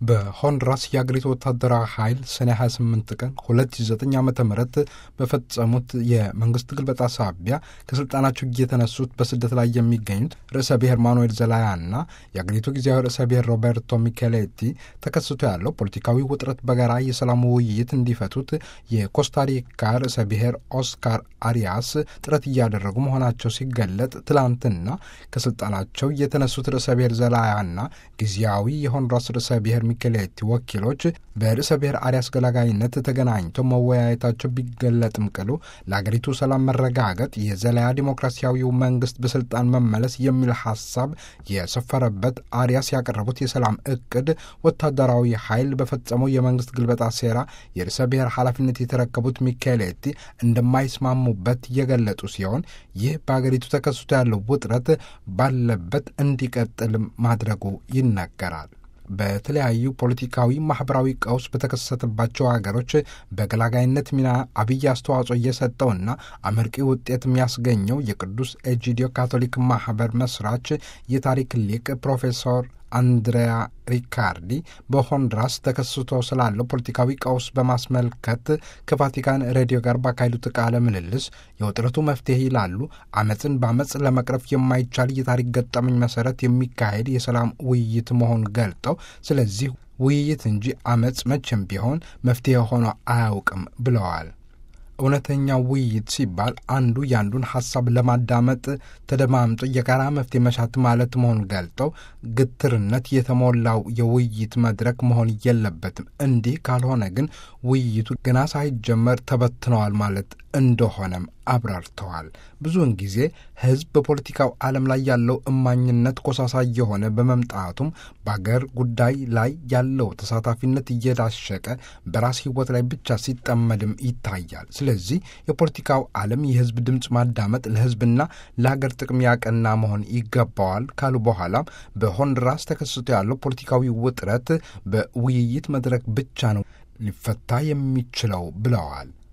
በሆንዱራስ የአገሪቱ ወታደራዊ ኃይል ሰኔ 28 ቀን 2009 ዓ ም በፈጸሙት የመንግስት ግልበጣ ሳቢያ ከስልጣናቸው የተነሱት በስደት ላይ የሚገኙት ርዕሰ ብሔር ማኑኤል ዘላያና የአገሪቱ ጊዜያዊ ርዕሰ ብሔር ሮቤርቶ ሚኬሌቲ ተከስቶ ያለው ፖለቲካዊ ውጥረት በጋራ የሰላም ውይይት እንዲፈቱት የኮስታሪካ ርዕሰ ብሔር ኦስካር አሪያስ ጥረት እያደረጉ መሆናቸው ሲገለጥ ትላንትና ከስልጣናቸው የተነሱት ርዕሰ ብሔር ዘላያና ጊዜያዊ የሆንዱራስ ርዕሰ ብሔር ሚኬሌቲ ወኪሎች በርዕሰ ብሔር አሪያስ ገላጋይነት ተገናኝተው መወያየታቸው ቢገለጥም ቅሉ ለአገሪቱ ሰላም መረጋገጥ የዘላያ ዲሞክራሲያዊው መንግስት በስልጣን መመለስ የሚል ሀሳብ የሰፈረበት አሪያስ ያቀረቡት የሰላም እቅድ ወታደራዊ ኃይል በፈጸመው የመንግስት ግልበጣ ሴራ የርዕሰ ብሔር ኃላፊነት የተረከቡት ሚኬሌቲ እንደማይስማሙበት የገለጹ ሲሆን ይህ በአገሪቱ ተከስቶ ያለው ውጥረት ባለበት እንዲቀጥል ማድረጉ ይነገራል። በተለያዩ ፖለቲካዊ፣ ማህበራዊ ቀውስ በተከሰተባቸው ሀገሮች በገላጋይነት ሚና አብይ አስተዋጽኦ እየሰጠውና አመርቂ ውጤት የሚያስገኘው የቅዱስ ኤጂዲዮ ካቶሊክ ማህበር መስራች የታሪክ ሊቅ ፕሮፌሰር አንድሪያ ሪካርዲ በሆንዱራስ ተከስቶ ስላለው ፖለቲካዊ ቀውስ በማስመልከት ከቫቲካን ሬዲዮ ጋር ባካሄዱት ቃለ ምልልስ የውጥረቱ መፍትሄ ይላሉ አመፅን በአመፅ ለመቅረፍ የማይቻል የታሪክ ገጠመኝ መሰረት የሚካሄድ የሰላም ውይይት መሆኑን ገልጠው ስለዚህ ውይይት እንጂ አመፅ መቼም ቢሆን መፍትሄ ሆኖ አያውቅም ብለዋል። እውነተኛው ውይይት ሲባል አንዱ የአንዱን ሀሳብ ለማዳመጥ ተደማምጦ የጋራ መፍትሄ መሻት ማለት መሆኑን ገልጠው ግትርነት የተሞላው የውይይት መድረክ መሆን የለበትም። እንዲህ ካልሆነ ግን ውይይቱ ገና ሳይጀመር ተበትነዋል ማለት እንደሆነም አብራርተዋል። ብዙውን ጊዜ ሕዝብ በፖለቲካው ዓለም ላይ ያለው እማኝነት ኮሳሳ የሆነ በመምጣቱም በአገር ጉዳይ ላይ ያለው ተሳታፊነት እየዳሸቀ በራስ ሕይወት ላይ ብቻ ሲጠመድም ይታያል። ስለዚህ የፖለቲካው ዓለም የሕዝብ ድምፅ ማዳመጥ ለሕዝብና ለሀገር ጥቅም ያቀና መሆን ይገባዋል ካሉ በኋላም በሆንዱራስ ተከስቶ ያለው ፖለቲካዊ ውጥረት በውይይት መድረክ ብቻ ነው ሊፈታ የሚችለው ብለዋል።